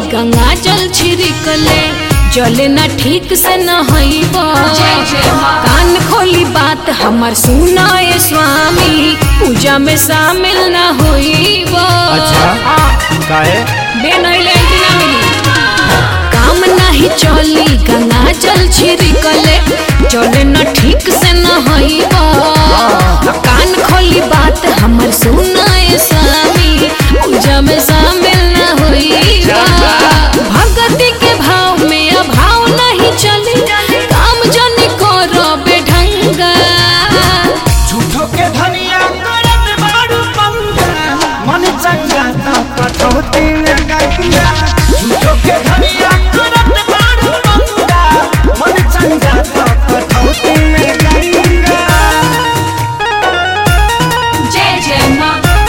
गंगा जल छिड़कले जले ना ठीक से न हईब कान खोली बात हमर सुनाए स्वामी पूजा में शामिल न होईब अच्छा काहे बे नहीं ले ना मिली काम नहीं चली गंगा जल छिड़कले चले न ठीक से न हईब कान खोली बात हमर सुनाए स्वामी पूजा में शामिल न होईब भगति के भाव में अभाव नहीं चली काम जन करो बेढंगा झूठो के धनिया करत बाड़ू पंगा मन चंगा तो कटौती में गंगा झूठो के धनिया करत बाड़ू पंगा मन चंगा तो कटौती में गंगा जय जय माँ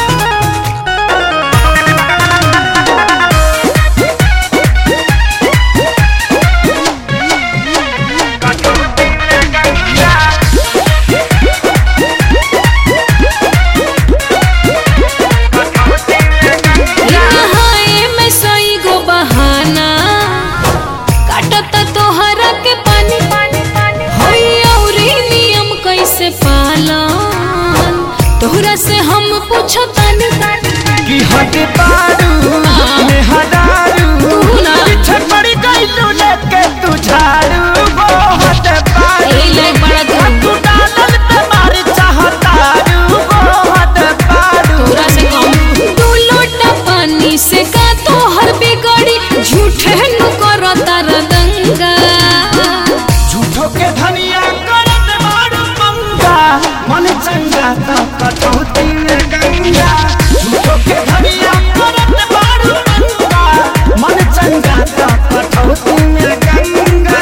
नहाए में सई गो बहाना काटत तोहरा के पानी होई औरी नियम कैसे पालन तोहरा से हम पूछतानी कि हट बाड़ू में हदारू तू ना। पीछे पड़ गइलू लेके तू झाड़ू वो हट बाड़ू ए ले बड़ा तू तू डालल पे मार चाहतारू वो हट बाड़ू तोरा से कम दू लोटा पानी से का तोहर बिगड़ी झूठे नु करो तार दंगा झूठो के धनिया करत बाड़ू पंगा मन चंगा तो कटौती में गंगा झूठो के धनिया करत बाड़ू पंगा मन चंगा तो कटौती में गंगा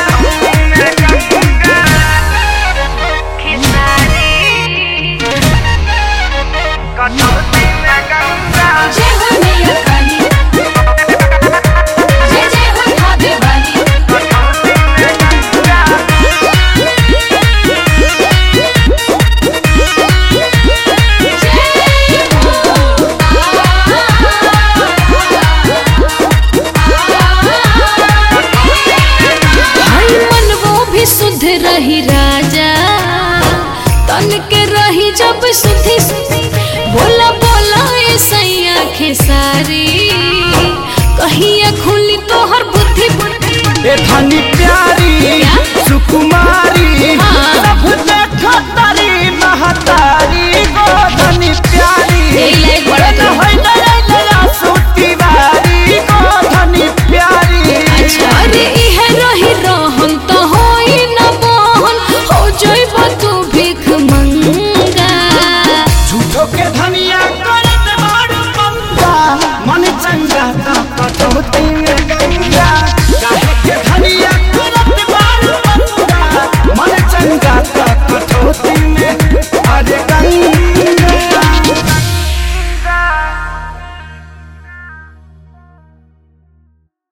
कटौती में गंगा जय हो मैया काली जय जय हो भाभी वाली हई मन वो भी शुद्ध रही राजा तन के रही जब शुद्धि